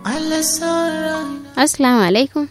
Assalamu alaikum.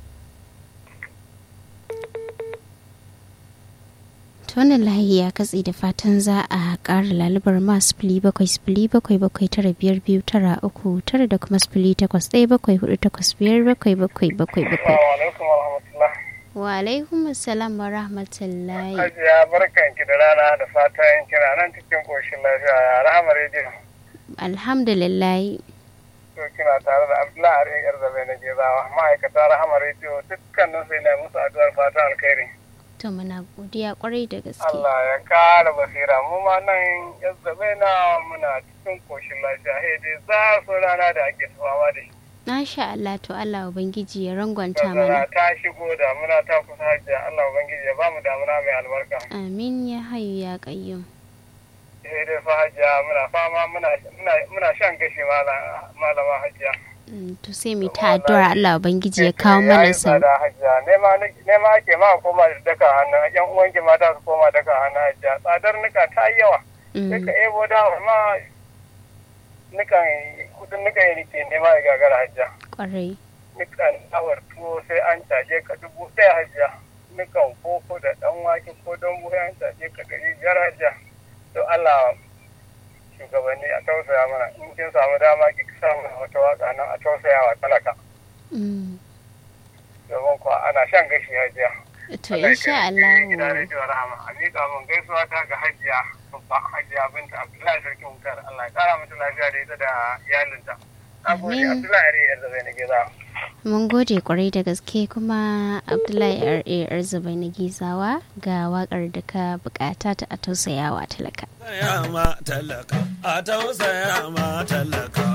Tonin layi ya katse da fatan za a ƙara lalubar ma sifili bakwai sifili bakwai bakwai tara biyar biyu tara uku tara da kuma sifili takwas ɗaya bakwai hudu takwas biyar bakwai bakwai bakwai bakwai. Wa alaikum assalam wa rahmatullahi. Hajiya barkan ki da rana da fatan kina nan cikin koshin lafiya ya rahama rediyo. Alhamdulillah. To kina tare da Abdullahi Are yar zabe na Gezawa ma'aikata rahama rediyo dukkanin sai na musu addu'ar fatan alkhairi. To muna godiya kwarai da gaske. Allah ya kara basira mu ma nan yar zabe na muna cikin koshin lafiya he dai za su rana da ake fama da shi. Masha Allah to Allah Ubangiji ya rangwanta Tazara mana. ta shigo damuna ta kusa hajiya Allah Ubangiji ya bamu damuna mai albarka. Amin ya hayu ya qayyum. sai dai fa hajiya muna fama muna muna- muna shan gashi mala- malama hajiya. Mm, To sai mu ta addu'ar Allah Ubangiji ya kawo mana Yayi sau. tsada hajiya nema ni- nema ake ma a koma da daka hannu yan uwanki mata su koma daka hannu hajiya tsadar nika ta yi yawa sai ka Mm, ebo da ma nikan kudin nika yi rike nema ya gagara hajiya Kwarai. nikan awar tuwo sai an caje ka dubu ɗaya hajiya nikan koko da ɗan wake ko don buhu an caje ka ɗari biyar hajiya to Allah shugabanni a tausaya mana in kin samu dama ki samu wata waka nan a tausaya wa talaka Mm, domin kuwa ana shan gashi hajiya. To insha Gida Allah. rediyo rahama a miƙa mun gaisuwa ta ga hajiya babba hajiya binta Abdullahi sarki Muktar Allah ya kara mata lafiya da ita da iyalinta. Na gode Amin. Abdullahi Ari yanzu bai na gida. Mun gode kwarai da gaske kuma Abdullahi R.A. Arzubai na Gizawa ga wakar da ka bukata ta a tausayawa talaka. tausaya ma talaka a tausaya ma talaka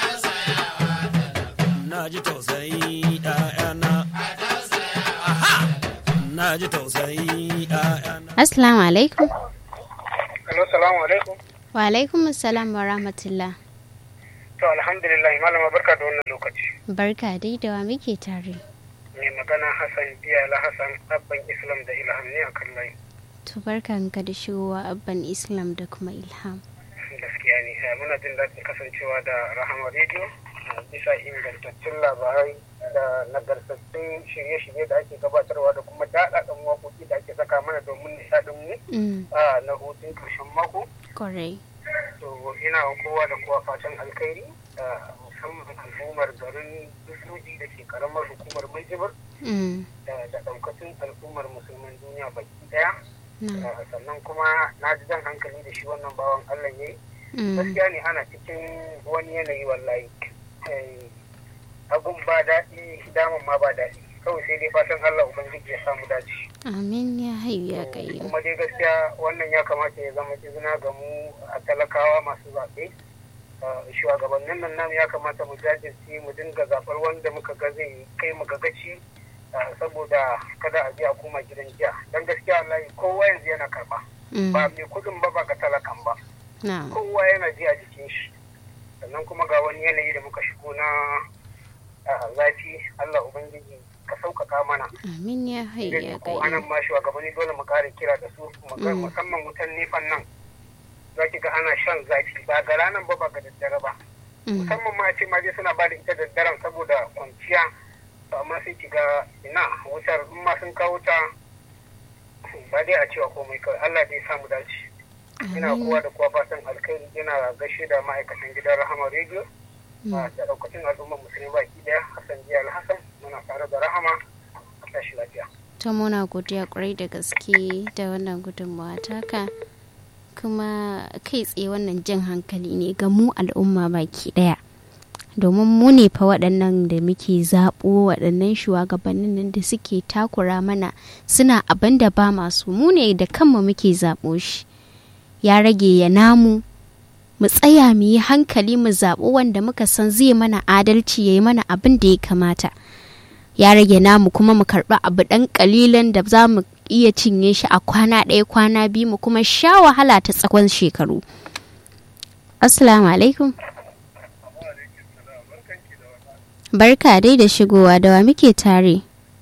na ji tausayi ƴaƴana Aha! na ji tausayi ƴaƴana Assalamu alaikum. Hello, salamu alaikum. Wa alaikum assalam wa rahmatullah. To alhamdulillah malama barka da wannan lokaci. Barka dai da wa muke tare. Mai magana Hassan Biyala Hassan Abban Islam da Ilham ne a kan layi. To barkanka da shigowa abban Islam da kuma Ilham. Gaskiya ne, eh, muna jin daɗin kasancewa da Rahama Radio eh, bisa ingantattun labarai da nagartattun shirye-shirye da ake gabatarwa da kuma daɗaɗɗen waƙoƙi da ake saka mana domin nishaɗin mu Mm, a na hutun ƙarshen mako. kwarai. To ina wa kowa da kowa fatan alkhairi eh, musamman al'ummar garin Dutsuji da ke karamar hukumar Minjibir Mm, da da ɗaukacin al'ummar musulman duniya baki ɗaya. na. Eh, Sannan kuma na ji jan hankali da shi wannan bawan Allah ya yi. Mm, gaskiya ne ana cikin wani yanayi wallahi Eh, abun ba daɗi daman ma ba daɗi kawai sai dai fatan Allah ubangiji ya samu dace Amin ya hayu ya qayyum. kuma dai gaskiya wannan ya kamata ya zama izina ga mu a talakawa masu zaɓe Eh, shugabannin nan namu ya kamata mu jajirce mu dinga zaɓar wanda muka ga zai kai mu gagaci eh, saboda kada a je a koma gidan jiya don gaskiya wallahi kowa yanzu yana karɓa Mm, ba mai kuɗin ba ba ga talakan ba na. kowa yana ji a jikin shi sannan kuma ga wani yanayi da muka shigo na ah, zafi Allah Ubangiji ka sauƙaƙa mana Amin ya hayu ya idan ko anan qayyum. ma shugabanni dole mu kare kira da su mu ga- Mm. musamman wutan nefan nan za ki ga ana shan zafi ba ga ranar ba ba ga daddare ba Mm, musamman ma a ce ma dai suna ba da ita daddaren saboda kwanciya to amma sai ki ga ina wutar in ma sun kawo ta ba dai a cewa komai kawai Allah dai samu dace ina Amin. kowa da kowa fatan alkhairi ina gaishe da ma'aikatan gidan rahama radio a da daukacin al'ummar musulmi baki daya hassan jiya alhassan muna tare da rahama a tashi lafiya ta muna godiya kwarai da gaske da wannan gudunmawa taka kuma kai tsaye wannan jan hankali ne ga mu al'umma baki daya domin mu ne fa waɗannan da muke zaɓo waɗannan shugabannin nan da suke takura mana suna abin da ba masu mu ne da kanmu muke zaɓo shi ya rage ya namu mu tsaya mu yi hankali mu zaɓo wanda muka san zai mana adalci ya yi mana abin da ya kamata ya rage namu kuma mu karɓi abu ɗan ƙalilan da za mu iya cinye shi a kwana ɗaya kwana biyu mu kuma sha wahala ta tsakon shekaru assalamu alaikum barka dai da shigowa da wa muke tare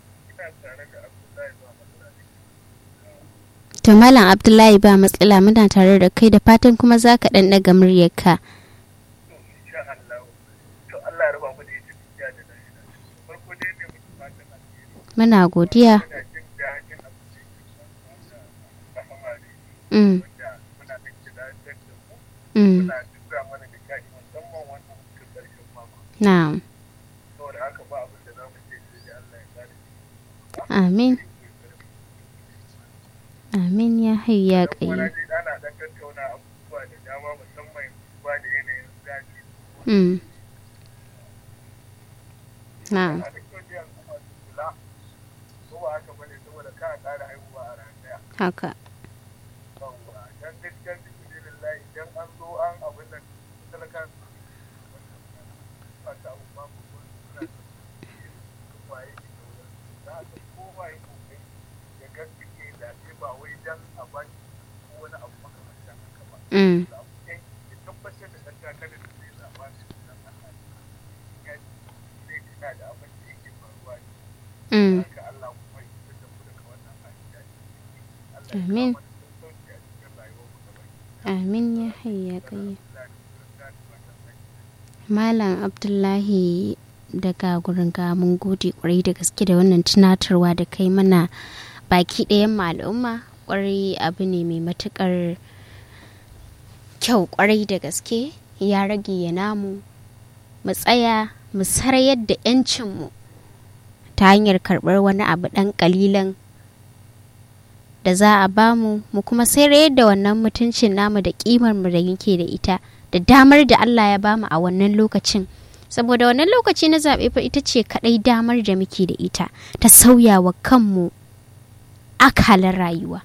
to malam abdullahi ba matsala muna tare da kai da fatan kuma za ka ɗan ɗaga muryarka insha Allah to Allah ya ruba mu da muna godiya ina jin daɗin abin da yake wanda rahama ne mm, wanda muna da kiɗa da mu mm, muna duka mana da shaɗi musamman wannan hutun ƙarshen mako na'am saboda haka ba abin da za mu ce sai dai Allah ya kare amin amin ya hayu ya kuma na ƙayi ji ana ɗan tattauna abubuwa da dama musamman ba da yanayin zafi mm. na'am a da kyau dai al'umma su kula ko ba haka bane saboda ka ƙara haihuwa a ran ɗaya haka yawwa dan gaskiya cikin lillahi idan an zo an abin da talaka su ba ta abu ba ko ko suna da waye ne da wurin za a ga kowa ya kokari ya gaskiya da ce ba wai dan a ba shi ko wani abu makamancin haka ba mm. da abu ɗaya ya tabbatar da ɗan takarar da zai zaɓa da sunan Allah ya zai tuna da abin da yake faruwa ne Mm. haka Allah kuma ya fitar da mu daga wannan hali da ake ciki. Allah ya Amin. kawo mana sassauci a cikin rayuwar mu gaba amin ya hayu ya ƙayi ɗaya. Malam Abdullahi daga gurin ga mun gode kwarai da gaske da wannan tunatarwa da kai mana baki ɗayan mu al'umma kwarai abu ne mai matukar kyau kwarai da gaske ya rage ya namu mu tsaya mu sarayar da 'yancinmu ta hanyar karɓar wani abu ɗan ƙalilan da za a bamu mu kuma sayar da wannan mutuncin namu da ƙimar mu da yake da ita da damar da Allah ya bamu a wannan lokacin saboda wannan lokaci na zaɓe fa ita ce kaɗai damar da muke da ita ta sauya wa kanmu akalar rayuwa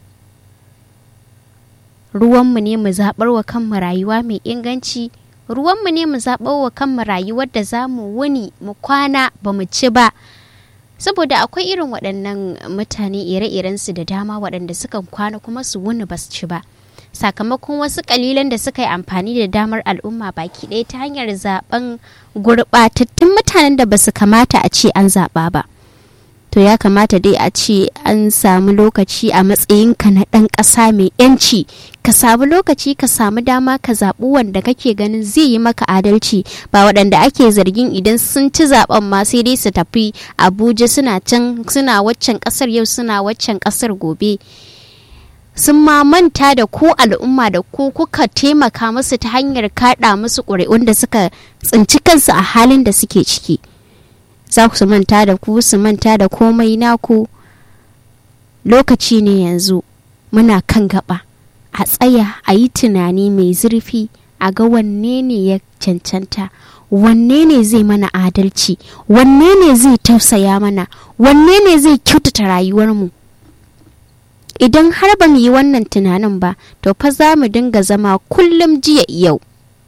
ruwanmu ne mu zaɓar wa kanmu rayuwa mai inganci ruwanmu ne mu zaɓar wa kanmu rayuwar da za mu wuni mu kwana ba mu ci ba saboda akwai irin waɗannan mutane ire-irensu da dama waɗanda sukan kwana kuma su wuni ba su ci ba sakamakon wasu kalilan da suka yi amfani da damar al'umma baki ɗaya ta hanyar zaben gurɓatattun mutanen da ba su kamata a ce an zaɓa ba to ya kamata dai a ce an samu lokaci a matsayinka na ɗan ƙasa mai yanci ka samu lokaci ka samu dama ka zaɓi wanda kake ganin zai yi maka adalci ba waɗanda ake zargin idan sun ci zaɓen ma sai dai su tafi abuja suna can suna waccan ƙasar yau suna waccan ƙasar gobe sun ma manta da ku al'umma da ku kuka taimaka musu ta hanyar kaɗa musu ƙuri'un da suka tsinci kansu a halin da suke ciki za ku su manta da ku su manta da komai naku lokaci ne yanzu muna kan gaba a tsaya a yi tunani mai zurfi a ga wanne ne ya cancanta wanne ne zai mana adalci wanne ne zai tausaya mana wanne ne zai kyautata rayuwarmu idan har ba mu yi wannan tunanin ba to fa za mu dinga zama kullum jiya yau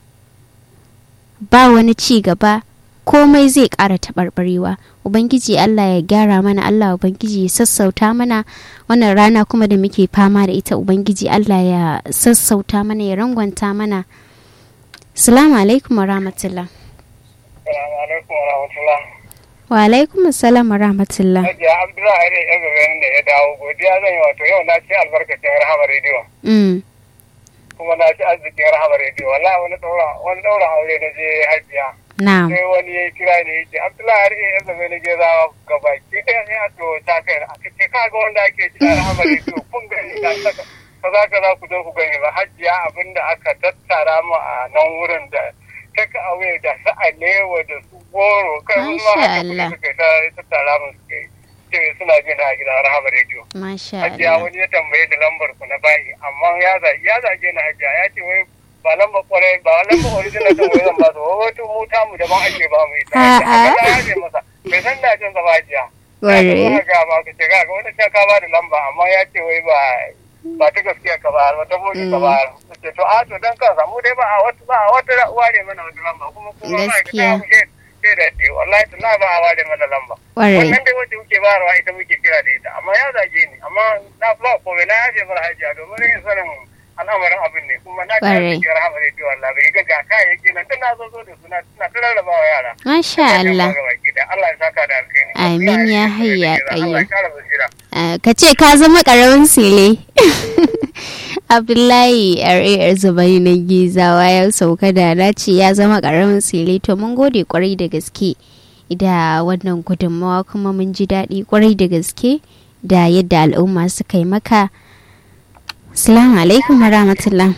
ba wani ci gaba komai zai ƙara taɓarɓarewa ubangiji allah ya gyara mana allah ubangiji ya sassauta mana wannan rana kuma da muke fama da ita ubangiji allah ya sassauta mana ya rangwanta mana salamu alaikum wa rahmatullah Assalamu alaikum wa rahmatullah. wa alaikum assalam wa rahmatullah Hajiya Abdullahi ne ya gaba da ya dawo godiya zan yi wato yau na ci albarkacin rahama rediyo mm. kuma na ci arzikin rahama rediyo wallahi wani daura wani daura aure na je hajiya na'am sai wani ya kira ne ya ce Abdullahi har ya gaba ne je zawa gaba ki ɗaya ne a to ta kai aka ce ka ga wanda ake ci a rahama rediyo kun gani ka saka kaza kaza ku zo ku gani ba hajiya abinda aka tattara mu a nan wurin da take away da su alewa da su goro kai wani ma Masha haka Allah. kuɗi suka ta tattara mu suka yi ce suna jin a gidan rahama rediyo masha hajiya Allah wani ya tambaye da lambar ku na bayi amma ya zage ya zage ni hajiya ya ce wai ba lambar kwarai ba lambar original din wai zan ba su wai wata mota mu daban ake ba mu ita A'a. amma ya ce masa bai san da jin zama hajiya Ware. ya ga ba ka ce ga ga wani sai ka ba da lamba amma ya ce wai ba ba ta gaskiya ka ba ba ta boki ka ba ce to a to dan ka samu dai ba a wata ba a wata ware mana wata lamba kuma kuma Gaskiya. ma ka sai da ce wallahi to na ba a ware mana lamba Ware. wannan dai wacce muke bayarwa ita muke kira da ita amma ya zage ni amma na ba komai na yaje mara hajiya domin yin sanin al'amarin abin ne kuma na ta Ƙwarai. yaje rahama rediyo Allah bai ga ga kayayyaki nan tun na zo zo da suna suna ta rarraba wa yara masha Allah Allah ya saka da alkhairi Amin ya hayya Allah ya qayyum. kara basira Ah, ka ce ka zama ƙaramin sile abdullahi rar zubai na gizawa ya sauka da na ce ya zama ƙaramin sile to mun gode kwarai da gaske da wannan gudunmawa kuma mun ji daɗi kwarai da gaske da yadda al'umma suka yi maka salamu alaikum wa rahmatullah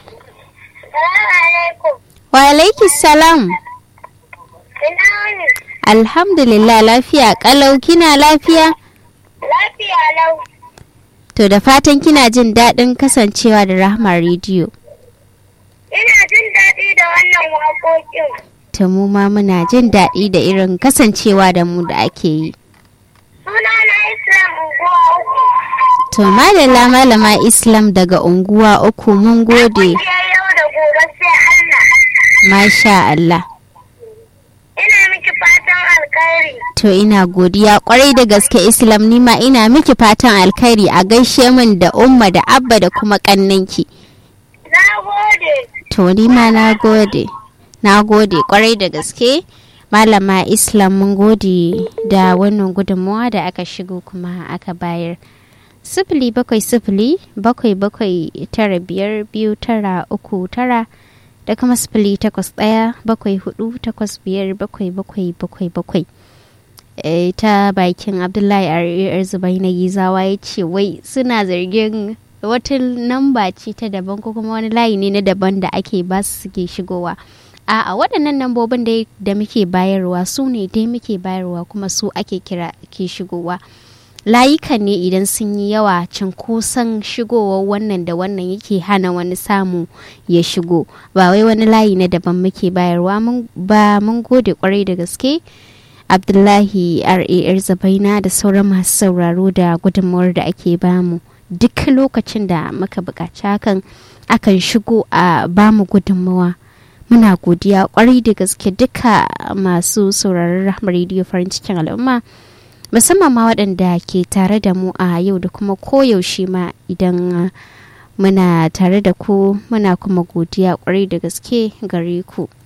wa alaiki salam alhamdulillah lafiya kalau kina lafiya Lafiya lau. to da fatan kina jin daɗin kasancewa da rahmar rediyo Ina jin daɗi da wannan waƙoƙin. ta mu ma muna jin daɗi da irin kasancewa da mu da ake yi Suna na Islam Unguwa uku. to malala malama islam daga unguwa uku mun gode Ƙungiyar yau da gobe sai Allah. masha Allah Ina miki fatan alkhairi. to ina godiya kwarai da gaske islam nima ina miki fatan alkhairi a gaishe min da umma da abba da kuma kannanki Na gode. to ni ma na gode na gode kwarai da gaske malama islam mun gode da wannan gudunmawa da aka shigo kuma aka bayar sifili bakwai sifili bakwai bakwai tara biyar biyu tara uku tara da kuma sifili takwas ɗaya bakwai hudu takwas biyar bakwai bakwai bakwai bakwai Eh, ta bakin abdullahi a zubai na gizawa ya ce wai suna zargin wata namba ce ta daban ko kuma wani layi ne na daban da ake ba su suke shigowa a'a waɗannan nambobin dai da muke bayarwa su ne dai muke bayarwa kuma su ake kira ke shigowa layukan ne idan sun yi yawa cinkoson shigowar wannan da wannan yake hana wani samu ya shigo ba wai wani layi na daban muke bayarwa mun- ba mun gode kwarai da gaske abdullahi rar zabaina da sauran masu sauraro da gudunmawar da ake bamu duk lokacin da muka buƙaci hakan akan shigo a bamu gudunmawa muna godiya kwarai da gaske duka masu sauraron rahmar rediyo farin cikin al'umma musamman ma waɗanda ke tare da mu a yau da kuma koyaushe ma idan uh, muna tare da ku muna kuma godiya kwarai da gaske gare ku